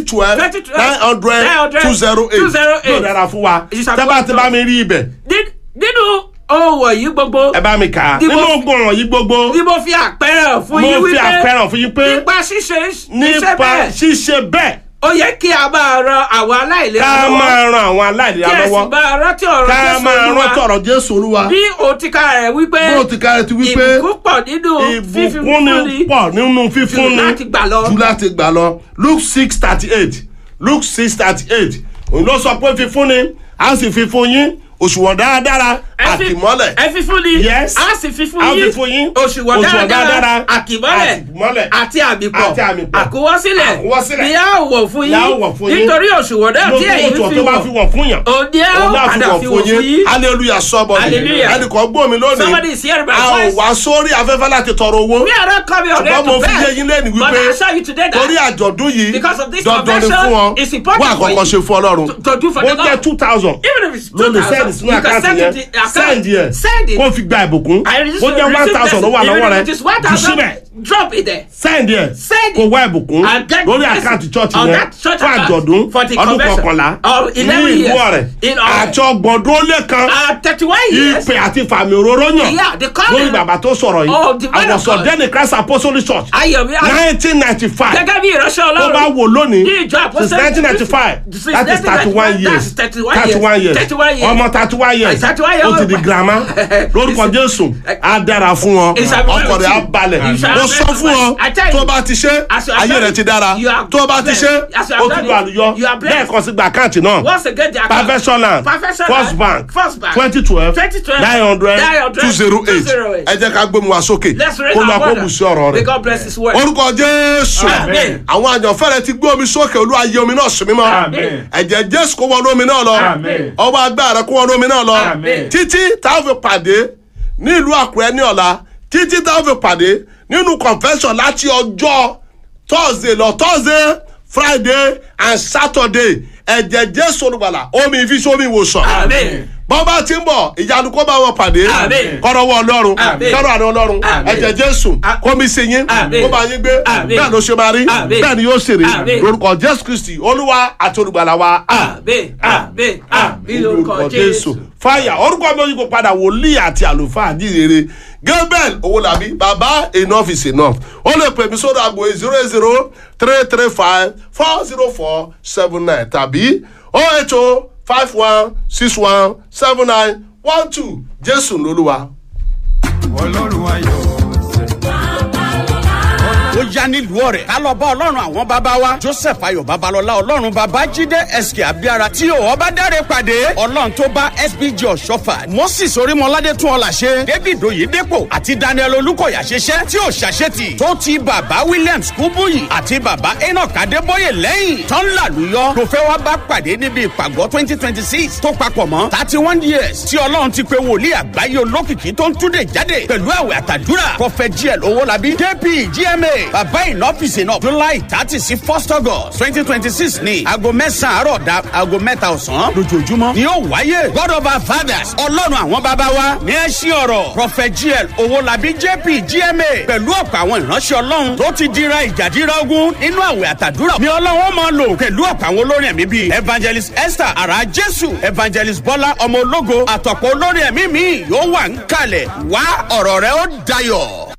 twelve 2012, nine hundred 900, two zero eight 208. yóò dára fún wa Ìṣàkóso- tẹ́ bá ti bá mi rí ibẹ̀ Ní- nínú ohun wọ̀nyí gbogbo ẹ bá mi kà á Ní mo- nínú ogun ọ̀ràn yìí gbogbo ni mo fi àpẹẹrẹ fún mo yín fi wípé àpẹẹrẹ fún yín pé nípa ṣíṣe iṣẹ́ nípa bẹ́ẹ̀ ṣíṣe bẹ́ẹ̀ ó yẹ kí a máa ran àwọn aláìlera ká lọ́wọ́ máa ran àwọn aláìlera kí ẹ sì lọ́wọ́ máa rántí ọ̀rọ̀ ká Jésù máa Olúwa rántí ọ̀rọ̀ jésù olúwa bí òtíkà rẹ̀ wípé bó ti ká ẹ ti wí pé ìbùkún pọ̀ nínú fífi ìbùkún ni fúnni pọ̀ nínú fífúnni jù láti gbà lọ. jù láti gbà lọ luke six thirty eight luke six thirty eight òun ló sọ pé fífúnni a sì fi fún yín òṣùwọ̀n dáradára Ẹ fi- àtìmọ́lẹ̀ ẹ fi fún ni Yes. a sì fi fún A yín fi fún yín. òṣùwọ̀n Òṣùwọ̀n dáradára dáradára. àkìmọ́lẹ̀ Àkìmọ́lẹ̀. àti àmìpọ̀ Àti àmìpọ̀. àkúwọ́sílẹ̀ Àkúwọ́sílẹ̀. ni a ó wọ̀ fún Ni a ó wọ̀ fún yín yín. nítorí òṣùwọ̀n náà tí lójú èyí òtún fi tó bá fi wọ̀ wọ̀n fún yàn òní a ó òun náà fi padà wọ̀n fi fún wọ̀ fún yín yín hallelujah sọ́bọ̀ Hallelujah. ẹnìkan gbọ́ mi Somebody lónìí is hearing my a ò voice. wá sórí afẹ́fẹ́ láti tọrọ owó we are not coming on ṣùgbọ́n mo to fi yé bed yín lẹ́nu but wípé I assure you today torí that àjọ̀dún yìí Because of this dandan ni convention, fún ọ it's important wọ́n for àkọ́kọ́ you ṣe fún ọlọ́run to do for bó the jẹ́ Lord. two thousand even if it's ló two lè send thousand sínú you can àkáǹtì send yẹn it the account send yẹn send it kó fi gba ìbùkún I bó jẹ́ one thousand ló wà lọ́wọ́ rẹ it is one jù thousand síbẹ̀ drop it there send yẹn Send kó it. wá ìbùkún And get lórí blessing àkáǹtì church on yẹn that church fún account àjọ̀dún for the ọdún convention kọkànlá of ní 11 ìlú years ọ̀rẹ́ in Ọ̀rẹ́. àti ọgbọ̀ndún ó lé kan uh, thirty one years ìpè àti fàmì òróró yàn Yeah, the calling lórí bàbá tó sọ̀rọ̀ of the yìí man of àwọ̀sọ̀ God. dẹ́ni christ apostolic church ayọ̀ mi nineteen ninety five gẹ́gẹ́ bí ìránṣẹ́ tó bá ọlọ́run wò lónìí ní ìjọ since apostolic nineteen ninety five Since that is thirty one 1995, years that's 31 thirty one years 31 years. ọmọ thirty one years 31 years ó ti di old. girama lórúkọ jésù á dára fún ọ Ìṣàbẹ̀wò ọkọ rẹ á tí- balẹ̀ Ìṣàbẹ̀wò mo sọ fún ọ I tell you, tó bá ti ṣe as you have ayé done rẹ it, ti dára you are tó bá ti ṣe blessed. As you have ó ti done lu it, àlùyọ you are blessed. lẹ́ẹ̀kan sí gba àkáǹtì náà once again the account perfection land Perfection first Land, bank First Bank, twenty twelve 2012, nine hundred 900, two zero eight 208. ẹ jẹ́ ká gbómi wá sókè let's raise kó lọ our kó water bù sí ọ̀rọ̀ may rẹ̀ God bless his word orúkọ jésù Amen. àwọn àjànfẹ́ rẹ ti gbé omi sókè olú ayé omi náà sí mímọ́ Amen. ẹ̀jẹ̀ jésù kó wọnú omi náà lọ Amen. ọba agbára kó wọnú omi náà lọ Amen. títí táwọn fi pàdé ní ìlú àkúrẹ́ ní ọ̀la títí táwọn fi pàdé nínú convention láti ọjọ́ thursday lọ thursday friday and saturday ẹ̀jẹ̀ jésù olùgbàlà omi ìfisí omi ìwòsàn Amen. bọ́n bá ti ń bọ̀ ìyanu kó bá wọn pàdé Amen. kọ́rọ́wọ́ ọlọ́run Amen. kọ́rọ́ àná ọlọ́run Amen. ẹ̀jẹ̀ jésù A- kó mi sí yín Amen. kó bá yín gbé Amen. bẹ́ẹ̀ ló ṣe máa rí Amen. bẹ́ẹ̀ ni yóò ṣe rí Amen. lórúkọ jésù kristi olúwa àti olùgbàlà wa amen amen amen lórúkọ jésù fàyà orúkọ mi yípo padà wòlíì àti àlùfáà àdìrere gabriel owólabí baba enough is enough ó lè pè mí sórí àgbo zero eight zero three three five four zero four seven nine tàbí oh eight oh five one six one seven nine one two jésù lolúwa. ọlọ́run ayọ̀ ó yá nílùú ọ̀rẹ́ ká lọ bá ọlọ́run àwọn bàbá wa joseph ayọ̀ babalọ́lá ọlọ́run bàbá jíde sk abiara tí ò ọba dáre pàdé ọlọ́run tó bá sbg ọ̀ṣọ́fà moses orímọládé tún ọ̀là ṣe david oyedepo àti daniel olùkọ̀yà ṣiṣẹ́ tí ò ṣàṣetì tó ti bàbá williams kúbúyì àti bàbá enoch adébóyè lẹ́yìn tán làlùyọ tó fẹ́ wá bá pàdé níbi ìpàgọ́ twenty twenty six tó papọ̀ mọ́ thirty one years tí ọlọ́run ti pe wòlíì àgbáyé olókìkí tó ń túnde jáde pẹ̀lú àwẹ̀ àtàdúrà prophet gl owólabí kp gma bàbá ìnọ́fìsì náà july thirty sí first august twenty twenty six ní aago mẹ́sàn-án àárọ̀ da aago mẹ́ta ọ̀sán lójoojúmọ́ ni yóò wáyé god of our fathers ọlọ́run àwọn bàbá wa ní ẹ ṣí ọ̀rọ̀ prophet gl owólabí jp gma pẹ̀lú ọ̀pọ̀ àwọn ìránṣẹ́ ọlọ́run tó ti dira ìjàdíra ogun nínú àwẹ̀ àtàdúrà ni ọlọ́run ó máa lò pẹ̀lú ọ̀pọ̀ àwọn olórin ẹ̀mí bíi evangelist esther ara jésù evangelist bọ́lá ọmọ ológo àtọ̀pọ̀ olórin ẹ̀mí mi yóò wà ń kalẹ̀ wá ọ̀rọ̀ rẹ ó dayọ̀.